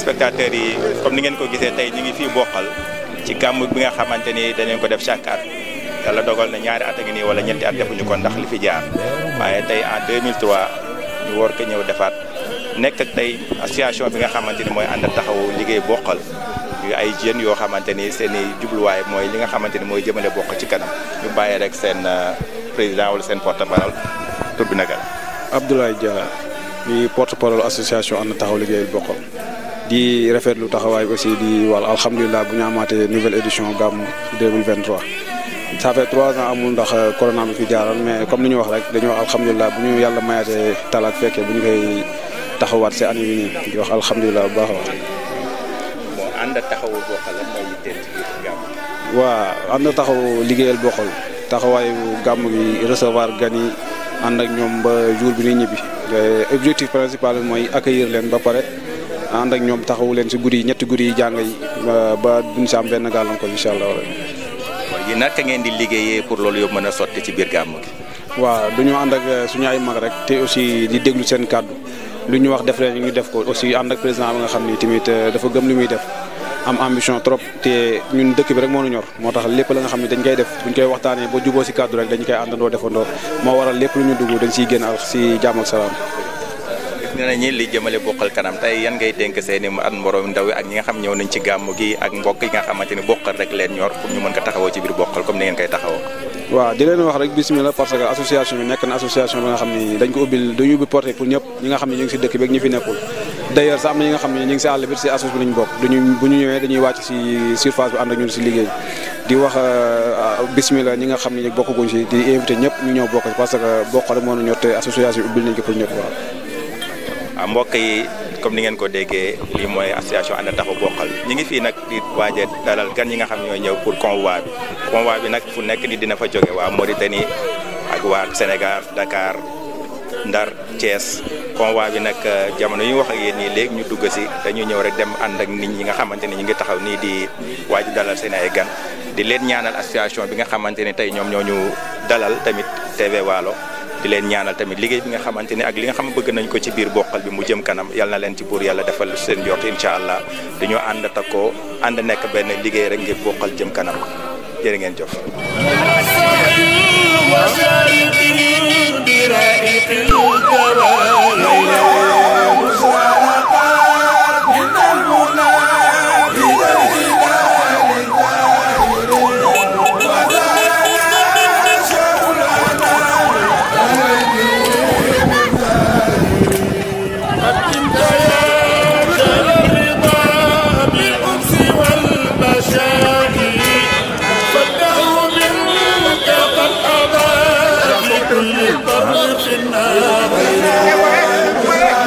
téléspectateurs yi comme ni ngeen ko gisee tey ñu ngi fii bokkal ci gàmm bi nga xamante ni dañu ko def chaque at yàlla dogal na ñaari at a ngi nii wala ñetti at defuñu ko ndax li fi jaar waaye tey en 2003 ñu war ko ñëw defaat nekk ak tey association bi nga xamante ni mooy ànd taxawu liggéey bokkal yu ay jeunes yoo xamante ni seen i jubluwaay mooy li nga xamante ni mooy jëmale bokk ci kanam ñu bàyyi rek seen président wala seen porte parole tur bi naka la. Abdoulaye Dia di porte parole association ànd taxaw liggéeyal bokkal di rafetlu taxawaay aussi di wàll alhamdulilah bu ñu amaatee nouvelle édition gàmm 2023. ça fait trois ans amul ndax corona bi fi jaaral mais comme ni ñu wax rek dañoo wax alhamdulilah bu ñu yàlla mayaatee talaak fekkee bu ñu koy taxawaat si année bi nii di wax alhamdulilah bu baax a baax. moo ànd taxawu bokkal la mooy yitteel ci biir gàmm. waa ànd taxaw liggéeyal bokkal taxawaayu gàmm gi recevoir gan yi ànd ak ñoom ba jour bi ñuy ñibbi objectif principal bi mooy accueillir leen ba pare ànd ak ñoom taxawu leen si guddi yi ñetti guddi yi jàng yi ba duñ si am benn gàllankoor incha allah. yi naka ngeen di liggéeyee pour loolu yëpp mën a sotti ci biir gàmm gi. waaw du ñu ànd ak suñu ay mag rek te aussi di déglu seen kàddu lu ñu wax def leen ñu def ko aussi ànd ak président bi nga xam ni tamit dafa gëm li muy def am ambition trop te ñun dëkk bi rek moo nu ñor moo tax lépp la nga xam ne dañ koy def buñ koy waxtaanee ba juboo si kàddu rek dañu koy àndandoo defandoo moo waral lépp lu ñu dugg dañ siy génn ak si jàmm ak salaam. gis nañ ni li jëmale bokkal kanam tey yan ngay dénk seen i at mborom ndaw yi ak ñi nga xam ñëw nañ ci gàmm gi ak mbokk yi nga xamante ni bokkal rek leen ñor pour ñu mën ko taxawoo ci biir bokkal comme ni ngeen koy taxawoo. waaw di leen wax rek bismillah parce que association bi nekk na association bi nga xam ni dañ ko ubbil dañu ubbi porté pour ñëpp ñi nga xam ne ñu ngi si dëkk bi ak ñi fi nekkul d'ailleurs sax am na ñi nga xam ne ñu ngi si àll bi si association bi lañ bokk duñu bu ñu ñëwee dañuy wàcc si surface bi ànd ak ñun si liggéey di wax bismillah ñi nga xam ne bokkaguñ si di invité ñëpp ñu ñëw bokk parce que bokk rek moo ñu ñor te association bi ubbil nañ ko pour ñëpp waaw waaw mbokk yi comme ni ngeen ko déggee lii mooy association ànd taxawu bokkal ñi ngi fii nag di waaje dalal gan yi nga xam ñooy ñëw pour convoi bi convoi bi nag fu nekk ni dina fa jóge waa Mauritanie ak waa Sénégal Dakar Ndar Thiès convoi bi nag jamono yi ñu wax ak yéen nii léegi ñu dugg si dañu ñëw rek dem ànd ak nit ñi nga xamante ni ñu ngi taxaw nii di waaj dalal seen ay gan di leen ñaanal association bi nga xamante ni tey ñoom ñoo ñu dalal tamit TV Waalo di leen ñaanal tamit liggéey bi nga xamante ni ak li nga xam bëgg nañ ko ci biir bokkal bi mu jëm kanam yal na leen ci buur yàlla defal seen jort incha allah dañoo ànd takkoo ànd nekk benn liggéey rek ngir bokkal jëm kanam jërë ngeen jëf. Yeah.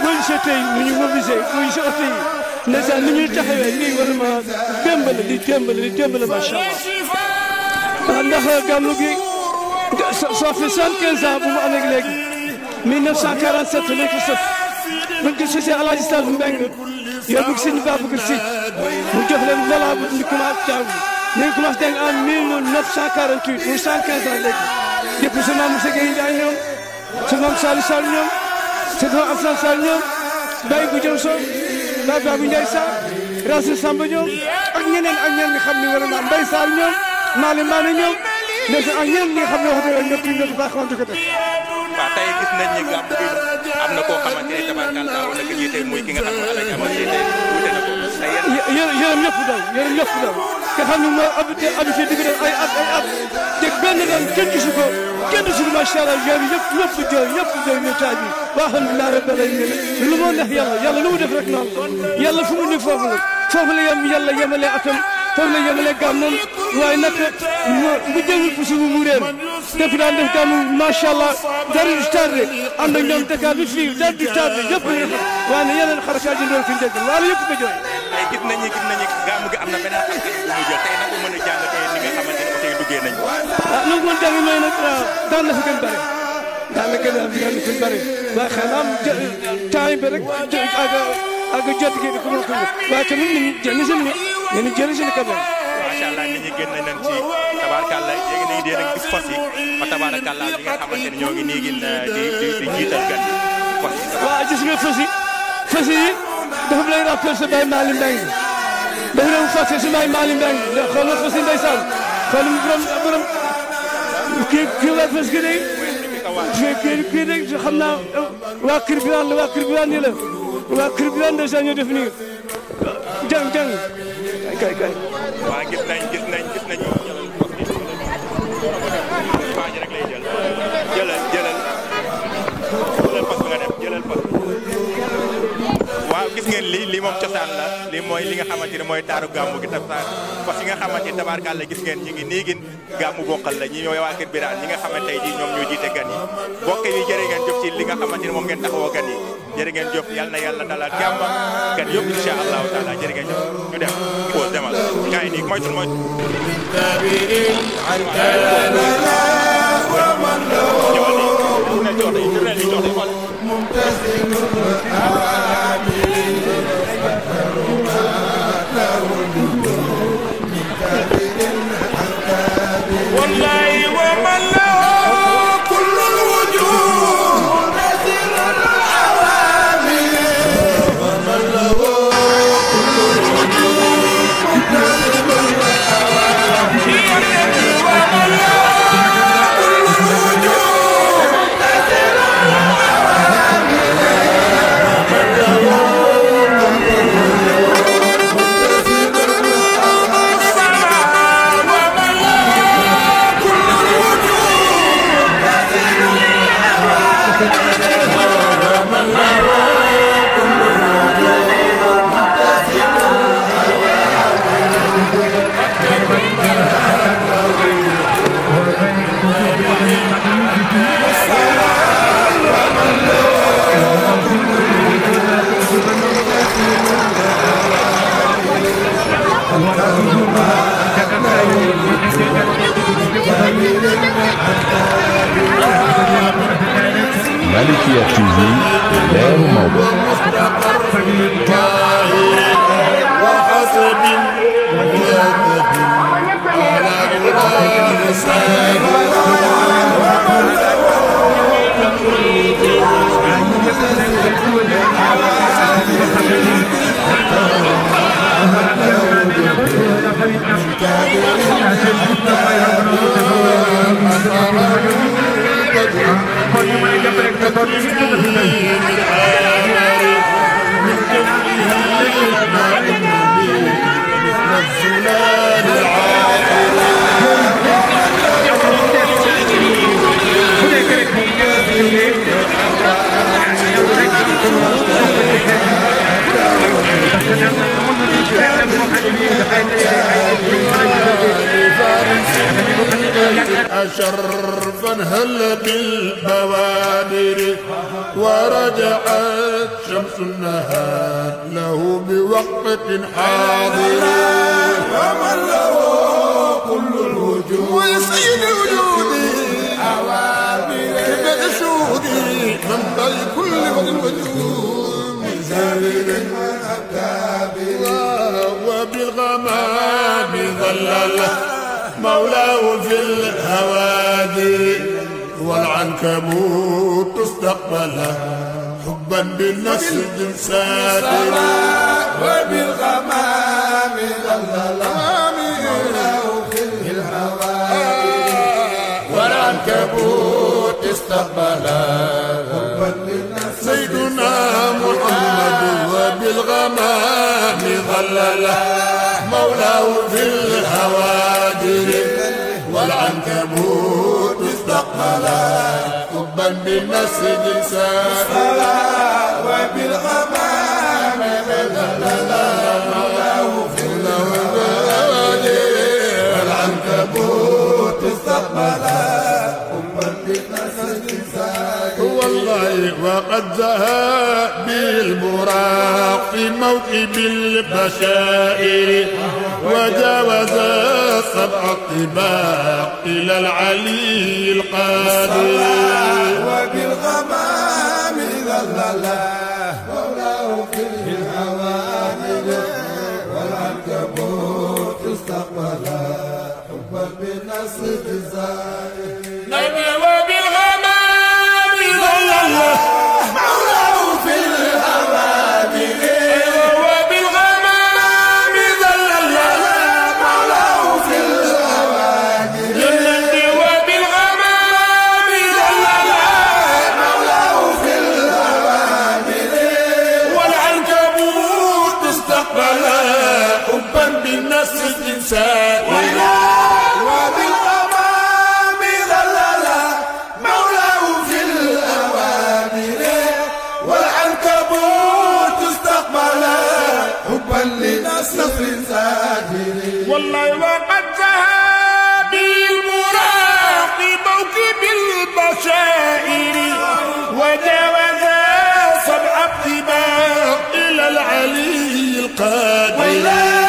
boo gisee tey nu ñu mobilisé boo gisee oto yi ndeysaan ni ñuy taxawee lii vraiment démbale di démbale di démbale macha allah ndax gàmmu gi ça fait soixante-quinze ans bu mu amee léegi 1947 lañ ko sëf buñ ko sësee El Hadj Sall Mbengue yóbbu ko sëñ Babacar Sy mu jox leen voilà ñu commencé jàng ñu ngi commencé jàng en 1948 muy 115 ans léegi depuis su maam Moussa Gueye Ndiaye ñoom su maam Saliou Sall ñoom su maam Assane Sall ñoom Baye Goudiam Sow Baye Babou Ndiaye Sarr Racine Samba ñoom ak ñeneen ak ñeneen ñi xam ne war naa Mbaye Sarr ñoom Malick Mané ñoom ndeysa ak ñeneen ñi nga xam ne wax dëgg ñëpp ñu nekk baax xamante ko def waaw tey gis nañ ni gàmm gi am na koo xamante ne tabarkalla wala ki jiite muy ki nga xam ne Alaaji Amar jiite wuute na ko te yéen yërëm yërëm ñëpp daw yërëm ñëpp daw nga xam ne mooy habité habité di def ay at ay at te benn doon kenn gisu ko kenn gisu ko macha allah yooyu ñëpp ñëpp jooy ñëpp jooy ñu taaj bi waa alhamdulilah rabbil alamin lu moo neex yàlla yàlla lu mu def rek noonu la yàlla fu mu ni foofu la foofu la yem yàlla yemale atam foofu la yemale gàmmam waaye nag bu jëmul pusi bu mu réer def daan def gàmm macha allah dara du tardé ànd ak ñoom Dakar bi fii dara du tardé yëpp nga xam waaye ne yeneen xarakaat yi ndoon fi njëkk waaye yëpp ko jooy tey gis nañu gis nañu gàmm gi am na beneen xar bu mu jël tey nag ko mën a jàngatee ni nga xamante ne oto yi duggee nañ ko ah nu mu mën jàng mooy nag daan na fi gën bëri daan na gën a daan na fi bëri waaye xanaa temps bi rek ak ak jot gi ko mën a ko waaye tamit nit ñi jënd si ni ñu jënd si ni quand même macha allah nit ñi génn nañ ci tabaarkalla léegi nañu dee nag gis fas yi fa tabaarkalla ñi nga xamante ne ñoo ngi nii gin di di di jiital gan fas yi waaw gis nga fas yi fas yi dafa lay rappel sa Baye Malick Mbengue dafa doon fàtte si Baye Malick Mbengue ndax xool nga fas yi ndeysaan xool mu borom borom kii kii la fas gi de kii kii kii de xam naa waa kër bi la waa kër bi la nii la waa kër bi la ndeysaan ñoo def nii jàng jàng kay kay waa gis nañ gis nañ gis nañ waa ji rek lay jël jëlal jëlal jëlal fas bi nga dem jëlal fas waaw gis ngeen lii lii moom cosaan la lii mooy li nga xamante ne mooy taaru gàmmu gi tam fas yi nga xamante ne tabaarkàlla gis ngeen ñi ngi nii gin gàmmu bokkal la ñi ñooy waa kër Birane ñi nga xamante tey jii ñoom ñoo jiite gan yi bokk yi jërë ngeen jëf ci li nga xamante ne moom ngeen taxawoo gan yi jërë ngeen jëf yal na yàlla dalal jàmm gan yëpp incha allahu taala jërë ngeen jëf ñu dem pause demal gars yi nii moytu moytu ñëwal nii ne jox yi ne li jox yi والله ومن له كل الوجود نزل العوامل ومن له كل الوجود نزل العوامل ومن له كل الوجود نزل العوامل ومن له السماء ومن له كل الوجود نزل ومن له كل الوجود نزل Malikia TV leeru Maodo مستقر لله وحسب وجدد على الغار شرفا هل بالبوادر ورجعت شمس النهار له بوقت حاضر ومن له كل الوجود ويسيد الوجود كبد شهودي من ضي كل وقت الوجود من زارق وبالغمام ظلل مولاه في الهوادي والعنكبوت استقبل حبا بالنسج ساتر وبالغمام ظلل مولاه في الهوادي والعنكبوت استقبل حبا بالنسج سيدنا محمد وبالغمام ظلل مولاه في الهوادر والعنكبوت استقبل حبا بالنسج سائل وبالغمام ظلل مولاه في الهوادر والعنكبوت استقبل حبا بالنسج سائل والله وقد زهى بالبراق في موكب البشائر وجاوز سبع الطباق إلى العلي القادر وبالغمام ظللا مولاه في الهوادر والعنكبوت استقبل حبا بالنصر الزائر وبالغمام ظللا مولاه في الهوادر وبالغمام ظللا مولاه في الهوادر وبالغمام ظللا مولاه في الهوادر والعنكبوت استقبل حبا بالنسج سائر وبالغمام ظللا مولاه في الأوامر والعنكبوت استقبل حبا لنصر ساجر والله وقد ذهب بالمراق موكب البشائر وجاوز سبع الطباق إلى العلي القادر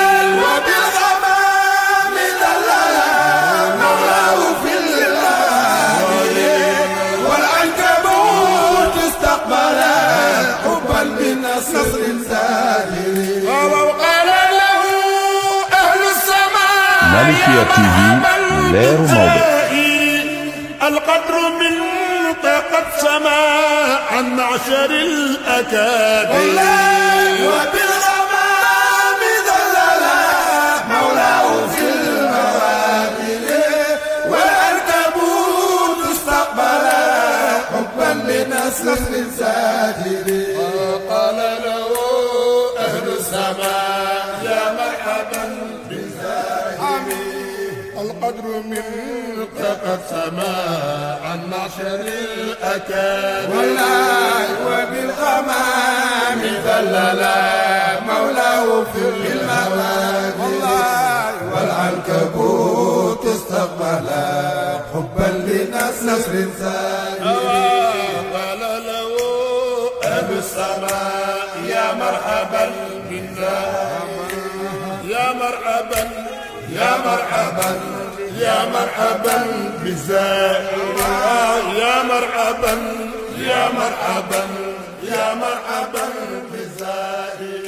وبالغمام ظللا مولاه في الأوامر والعنكبوت استقبل حبا من نصر ساهر وقال له أهل السماء مالكية تي في لير موضع القدر من قد سما عن معشر الأكابر وبالغمام ذللا مولاه في الموادر والعنكبوت استقبل حبا لنصر ساجر وقال له أهل السماء يا مرحبا بالزاهر القدر منك قد سما عن معشر الأكابر والله وبالغمام ذللا مولاه في المواد والله والعنكبوت استقبل حبا لنصر سائر قال له أبو السماء يا مرحبا بالزاهر يا مرحبا يا مرحبا يا مرحبا بالزائر يا مرحبا يا مرحبا يا مرحبا بالزائر